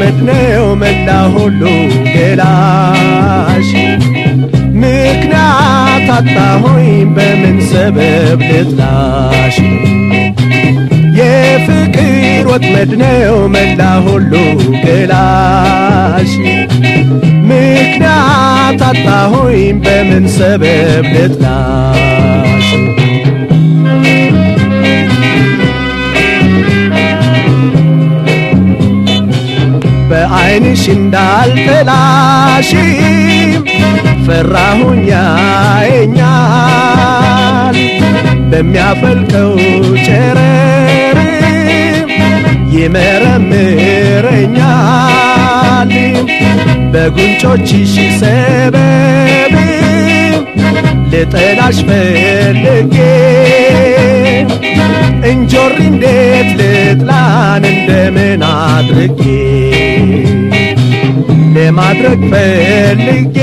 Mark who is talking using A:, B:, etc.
A: ወጥመድ ነው መላ ሁሉ ገላሽ ምክንያት አጣሆኝ በምን ሰበብ ልጥላሽ የፍቅር ወጥመድ ነው መላ ሁሉ ገላሽ ምክንያት አጣሆኝ በምን ሰበብ ልጥላሽ በዐይንሽ እንዳልጠላሽ ፈራሁኝ ያየኛል በሚያፈልቀው ጨረር ይመረምረኛል በጉንጮችሽ ሰበብ ልጠላሽ ፈልጌ እንጆሪ እንዴት ልጥላን እንደምን አድርጌ ለማድረግ ፈልጌ